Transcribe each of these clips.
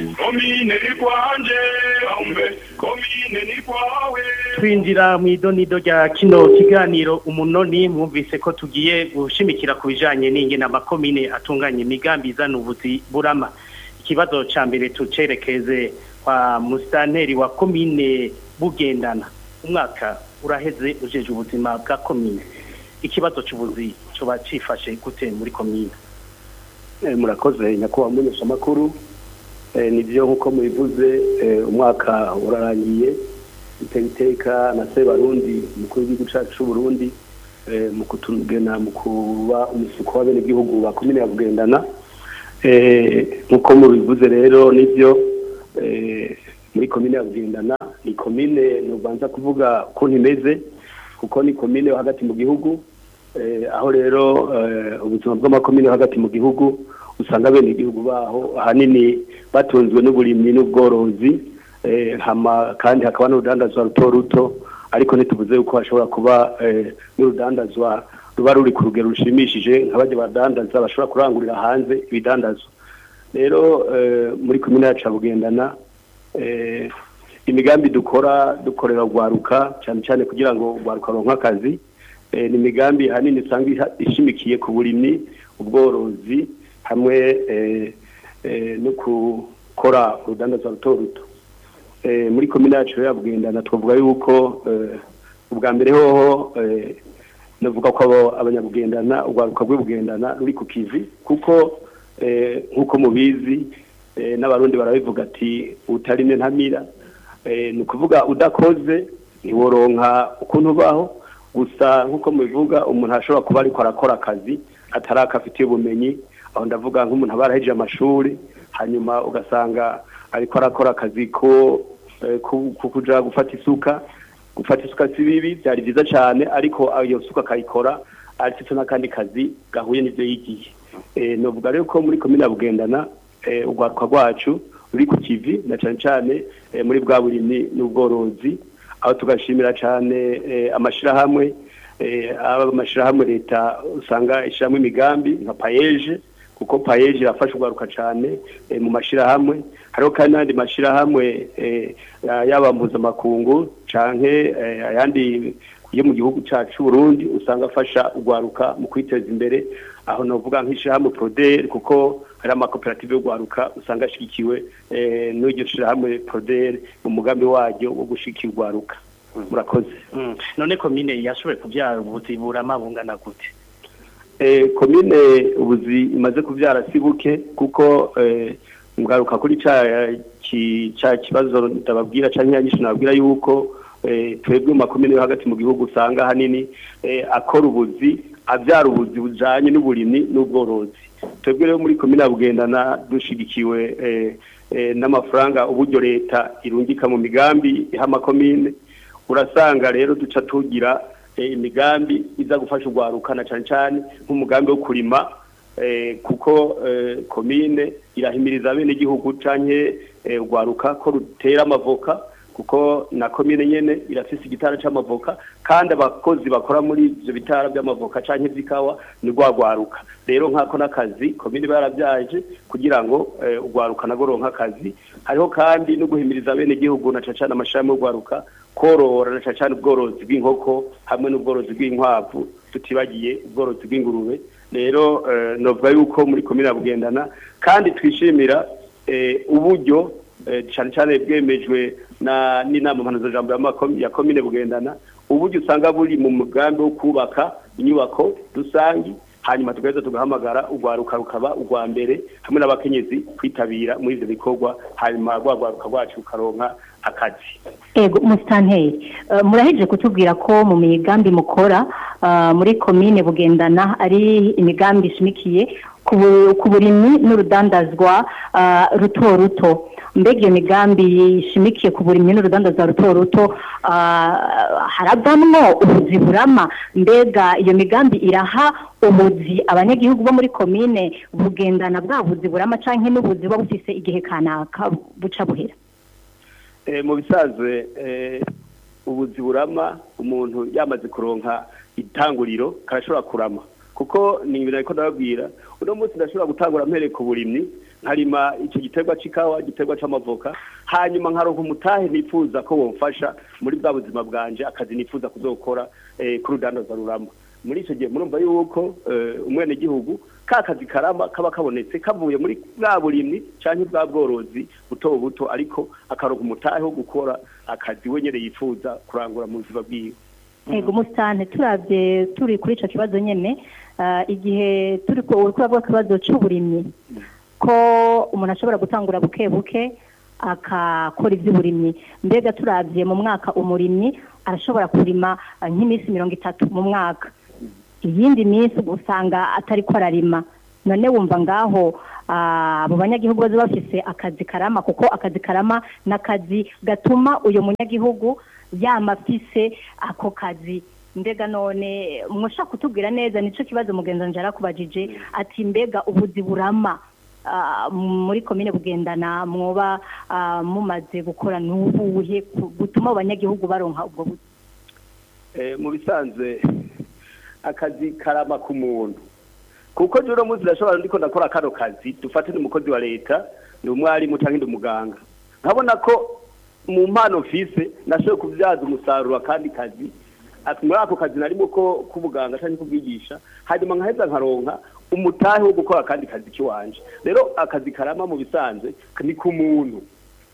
komine ni kwanje umbe komine ni kwawe twinjira mu idonido rya kino kiganiro umunoni mwumvise ko tugiye gushimikira ku bijanye n'ingene amakomine atunganya imigambi izana ubuzi burama ikibazo ca mbere tucerekeze kwa musitanteri wa komine bugendana umwaka uraheze ujeje ubuzima bwa komine ikibazo c'ubuzi coba cifashe gute muri komine Eh, murakoze nyakubahwa mumenyesha makuru eh, nivyo nkuko mubivuze eh, umwaka urarangiye iteka iteka na se barundi mukuru w'igihugu cacu c'uburundi eh, mu kutugena mu kuba umusuko w'abenegihugu ba komine ya bugendana eh, nkuko mubivuze rero nivyo eh, muri komine ya bugendana ni komine nubanza kuvuga ukuntu imeze kuko ni komine yo hagati mu gihugu Eh, aho rero eh, ubuzima bw'amakomine yo hagati mu gihugu usanga bene igihugu baho ahanini batunzwe n'uburimyi n'ubworozi eh, hama kandi hakaba n'urudandazwa ruto ruto ariko ntituvuze yuko hashobora kuba eh, n'urudandazwa ruba ruri ku rugero rushimishije nk'abajya badandaza bashobora kurangurira hanze ibidandazwa rero eh, muri komine yacu ya bugendana eh, imigambi dukora dukorera urwaruka cyane cyane kugira ngo urwaruka ruronke akazi eh, ni imigambi ahanini usanga iha- ishimikiye ku burimyi ubworozi hamwe eh, eh, no gukora urudandazwa ruto ruto eh, muri komine yacu rero ya bugendana twavuga yuko eh, ubwa mbere hoho eh, navuga ko abo abanyabugendana urwaruka rw'ubugendana ruri ku kivi kuko eh, nk'uko mubizi eh, n'abarundi barabivuga ati utarine ntamira eh, ni ukuvuga udakoze ntiworonka ukuntu ubaho gusa nk'uko mubivuga umuntu ashobora kuba ariko arakora akazi atari akafitiye ubumenyi aho ndavuga nk'umuntu aba yarahejeje amashuri hanyuma ugasanga ariko arakora akazi ko eh, ku- ku kuja gufata isuka gufata isuka si bibi byari byiza cyane ariko iyo suka akayikora afite n'akandi kazi gahuye n'ibyo yigiye Eh, novuga rero ko muri komine ya bugendana eh, urwaruka rwacu ruri ku kivi na cyane cyane eh, muri bwa burimyi n'ubworozi aho tugashimira cyane eh, amashirahamwe eh, aba amashirahamwe leta usanga ishyiramo imigambi nka payeje kuko payeje irafasha urwaruka cyane eh, mu mashirahamwe hariho kandi n'andi mashirahamwe eh, yaba mpuzamakungu canke eh, ayandi yo mu gihugu cacu Burundi usanga afasha urwaruka mu kwiteza imbere aho novuga nk'ishirahamwe Proder kuko hari amakoperative y'urwaruka usanga ashigikiwe eh, n'iryo shirahamwe Proder mu mugambi waryo wo gushigikira urwaruka murakoze Mm. none komine yashoboye kuvyara ubuzi burama bungana gute Eh, komine ubuzi imaze kuvyara si buke kuko eh, ngaruka kuri ca ki- ca kibazo ndababwira canke yanyishu nababwira yuko eh, twebwe mu makomine yo hagati mu gihugu usanga hanini eh, akora ubuzi avyara ubuzi bujanye n'uburimyi n'ubworozi twebwe rero muri komine ya bugendana dushigikiwe eh, eh, n'amafaranga uburyo leta irungika mu migambi iha amakomine urasanga rero duca tugira eh, imigambi iza gufasha urwaruka na cyane cyane nk'umugambi wo kurima eh, kuko eh, komine irahimiriza bene igihugu canke eh, urwaruka ko rutera amavoka kuko na komine nyene irafise igitara c'amavoka kandi abakozi bakora muri ivyo bitara by'amavoka canke vy'ikawa ni rwagwaruka rero nkako n'akazi komine barabyaje kugira ngo eh, urwaruka nago ronka akazi hariho kandi no guhimiriza bene igihugu na cane cane amashirahamwe y'urwaruka korora na cane cane ubworozi bw'inkoko hamwe n'ubworozi bw'inkwavu tutibagiye ubworozi bw'ingurube rero eh, novuga yuko muri komine ya bugendana kandi twishimira eh, uburyo eh, cyane cyane bwemejwe na n'inama mpanuzajambo y'amakom- ya komine bugendana uburyo usanga buri mu mugambi wo kubaka inyubako rusangi hanyuma tugaheza tugahamagara urwaruka rukaba urwa mbere hamwe n'abakenyezi kwitabira muri ivyo bikorwa hanyuma rwa rwaruka rwacu rukaronka akazi ego musitanteri eh, muraheje kutubwira ko mu migambi mukora ah, muri komine bugendana ari imigambi ishimikiye ku bu- ku burimyi n'urudandazwa ah, ruto ruto mbega iyo migambi ishimikiye ku burimyi n'urudandazwa ruto ruto ah, haravamwo ubuzi burama mbega iyo migambi iraha ubuzi abanyagihugu bo muri komine bugendana bwa buzi burama canke n'ubuzi buba bufise igihe kanaka buca buhera Eh, mu bisanzwe eh, ubuzi burama umuntu yamaze kuronka itanguriro karashobora kurama kuko ni ibintu ariko ndababwira uno munsi ndashobora gutangura mpereye ku burimyi nkarima icyo giterwa c'ikawa igiterwa c'amavoka hanyuma nkaronka umutahe nifuza ko womfasha muri bwa buzima bwanje akazi nifuza kuzokora eh, kuri udandaza rurama muri icyo gihe murumva yuko eh, umwenegihugu ka kazi karama kaba kabonetse kavuye muri bwa burimyi canke bwa bworozi buto buto ariko akaronka umutahe wo gukora akazi we nyene yifuza kurangura mu buzima bwiwe ego umusitani turabye turi kuri icyo kibazo nyine ah, igihe turi ku uri kuravuga ikibazo cy'uburimyi ko umuntu ashobora gutangura buke buke akakora iby'uburimyi mbega turabye mu mwaka umurimyi arashobora kurima ah, nk'iminsi mirongo itatu mu mwaka iyindi minsi usanga atari ko ararima none wumva ngaho ah, abo banyagihugu baza bafise akazi karama kuko akazi karama ni akazi gatuma uyu munyagihugu yama afise ako kazi mbega none mwashaka kutubwira neza nicyo kibazo mugenzi wanjye yarakubajije ati mbega ubuzi burama ah, muri komine bugendana mwoba ah, mumaze gukora n'ubuhe ku- gutuma abanyagihugu baronka ubwo buzi Eh, mu bisanzwe akazi karama ku muntu kuko je uno munsi ndashobora ndiko ndakora kano kazi dufate n'umukozi wa leta ni umwarimu canke ndi umuganga nkabona ko mu mpano mfise nashoboye kubyaza umusaruro akandi kazi ati muri ako kazi narimo ko k'ubuganga canke kubwigisha hanyuma nkaheza nkaronka umutahe wo gukora akandi kazi kiwanje rero akazi karama mu bisanzwe ni ku muntu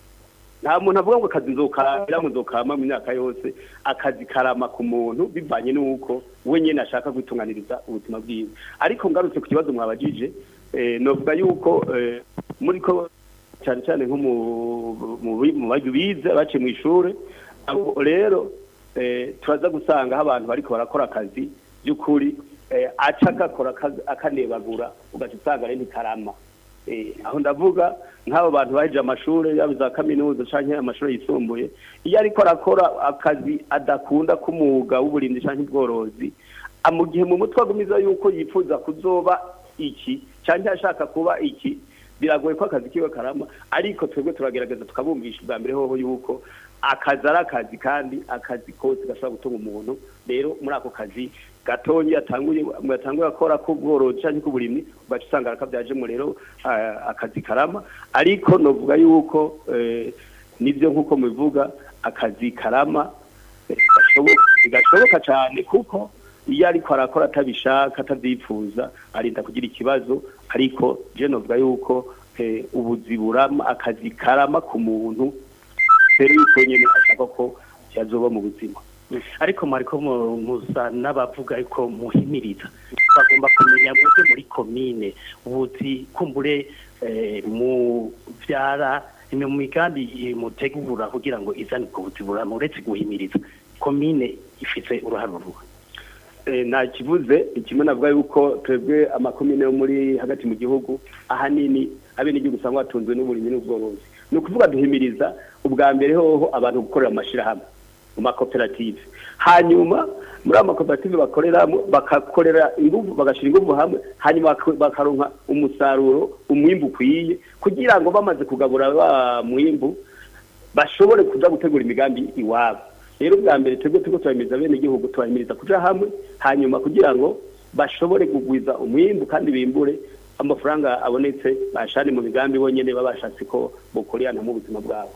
nta muntu avuga ngo akazi nzokamira ngo nzokama mu myaka yose akazi karama ku muntu bivanye n'uko we nyine ashaka kwitunganiriza ubuzima bwiwe ariko ngarutse ku kibazo mwabajije eh, novuga yuko eh, muri ko cyane cyane nko mu mu bi- mu bagi bize baciye mu ishure abo rero eh, turaza gusanga aho abantu bariko barakora akazi by'ukuri eh, aca agakora akazi- akanebagura ugaca usanga rero ntikarama Eh, aho ndavuga nk'abo bantu baheje amashuri yaba za kaminuza canke amashuri yisumbuye iyo ariko arakora akazi adakunda k'umwuga w'uburimyi canke ubworozi a- mu gihe mu mutwe agumiza yuko yifuza kuzoba iki canke ashaka kuba iki biragoye ko akazi kiwe karama ariko twebwe turagerageza tukabumvisha ubwa mbere hoho yuko akazi ari akazi kandi akazi kose gashobora gutunga umuntu rero muri ako kazi gatonyi yatanguye yatanguye akora k'ubworozi canke k'uburimyi ugaca usanga arakabyajemo rero ah, akazi karama ariko novuga yuko eh, nivyo nk'uko mubivuga akazi karama eh, gashoboka gashoboka cyane kuko iyo ariko arakora atabishaka atabyifuza arinda kugira ikibazo ariko je novuga yuko eh, ubuzi burama akazi karama ku muntu rero yuko nyene ashaka ko yazoba mu buzima ariko mwariko mu- musa n'abavuga yuko muhimiriza bagomba kumenya mwebwe muri komine ubuzi kumbure eh, mu vyara imwe mu migambi eh, mutegura kugira ngo izane ubwo buzi burama uretse guhimiriza komine ifise uruhare ruruha Eh, nta kivuze kimwe navuga yuko twebwe amakomine yo muri hagati mu gihugu ahanini abenegihugu usanga batunzwe n'uburimyi n'ubworozi ni ukuvuga duhimiriza ubwa mbere hoho abantu gukorera mu mashirahamwe mu makoperative hanyuma muri ayo makoperative bakoreramo bakakorera ingufu bagashira ingufu hamwe hanyuma bak- bakaronka umusaruro umwimbu ukwiye kugira ngo bamaze kugabura wa mwimbu bashobore kuja gutegura imigambi iwabo rero bwa mbere twebwe turiko turahimiriza bene igihugu tubahimiriza kuja hamwe hanyuma kugira ngo bashobore kugwiza umwimbu kandi bimbure amafaranga abonetse bashane mu migambi bonyene baba bashatse ko bokorerana mu buzima bwabo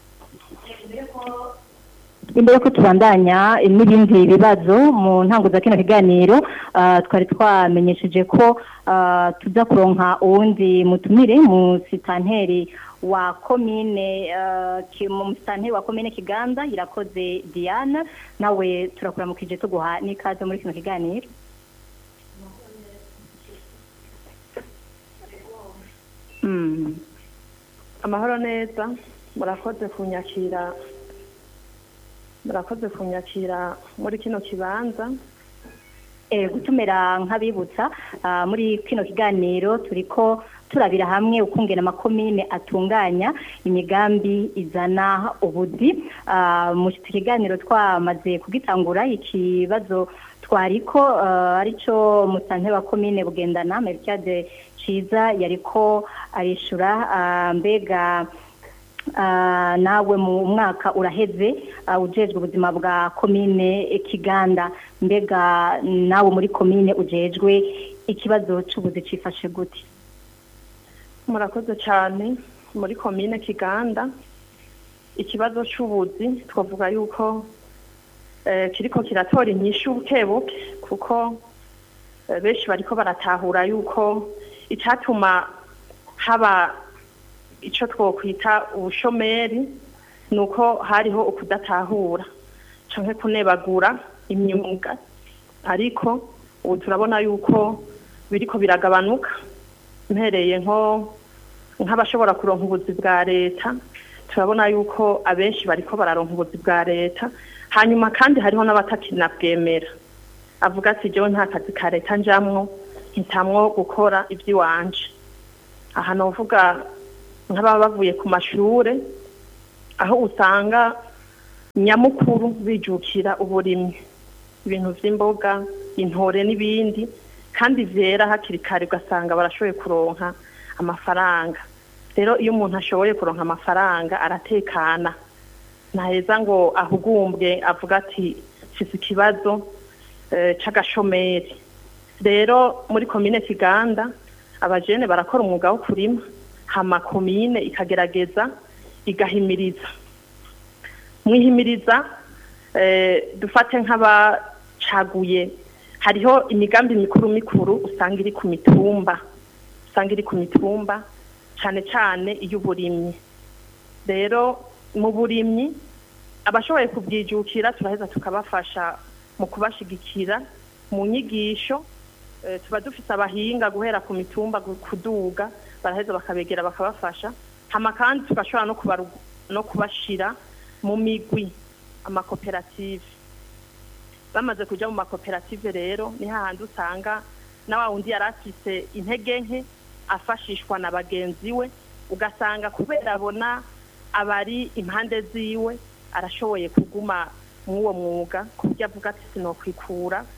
imbere ko tubandanya n'ibindi bibazo mu ntango za kino kiganiro ah, twari twamenyesheje ko ah, tuza kuronka uwundi mutumire mu sitanteri wa komine ah, ki- mu sitanteri wa komine kiganda irakoze diana nawe turakuramukije tuguha n'ikaze muri kino kiganiro Mm. amahoro neza murakoze kunyakira murakoze kunyakira muri kino kibanza Eh, gutumira nk'abibutsa ah, muri kino kiganiro turiko turabira hamwe ukungena amakomine atunganya imigambi izana ubuzi Ah, mu iki kiganiro twamaze kugitangura ikibazo twariko ah, arico musante wa komine bugendana Melchiade Ciza yariko arishura ah, mbega Ah, nawe mu mwaka uraheze ah, ujejwe ubuzima bwa komine eh, Kiganda mbega nawe muri komine ujejwe ikibazo c'ubuzi cifashe gute murakoze cyane muri komine kiganda ikibazo cy'ubuzi twavuga yuko eh, kiriko kiratora inyishu bukebuke kuko eh, benshi bariko baratahura yuko icatuma haba ico twokwita ubushomeri ni uko hariho ukudatahura canke kunebagura imyuga ariko ubu turabona yuko biriko biragabanuka mpereye nko nk'abashobora kuronka ubuzi bwa leta turabona yuko abenshi bariko bararonka ubuzi bwa leta hanyuma kandi hariho n'abatakinabwemera avuga ati jewe nta kazi ka leta njamwo nkitamwo gukora iby'iwanje aha novuga nk'ababa bavuye ku mashure aho usanga nyamukuru bijukira uburimyi ibintu vy'imboga intore n'ibindi kandi vyera hakiri kare ugasanga barashoboye kuronka amafaranga rero iyo umuntu ashoboye kuronka amafaranga aratekana ntaheza ngo ahugumbwe avuga ati mfise ikibazo eh, c'agashomeri rero muri komine kiganda abajene barakora umwuga wo kurima hama komine ikagerageza igahimiriza mwihimiriza eh, dufate nk'abacaguye hariho imigambi mikuru mikuru usanga iri ku mitumba usanga iri ku mitumba cyane cyane iy'uburimyi rero mu burimyi abashoboye kubyijukira turaheza tukabafasha mu kubashigikira mu nyigisho eh, tuba dufite abahinga guhera ku mitumba gu- kuduga baraheza bakabegera bakabafasha hama kandi tugashobora no kubaru- no kubashira mu migwi amakoperative bamaze kuja mu makoperative rero ni hahandi usanga na wa wundi yari afise intege nke afashishwa na bagenzi we ugasanga kubera abona abari impande ziwe arashoboye kuguma mw'uwo mwuga ku buryo avuga ati sinokwikura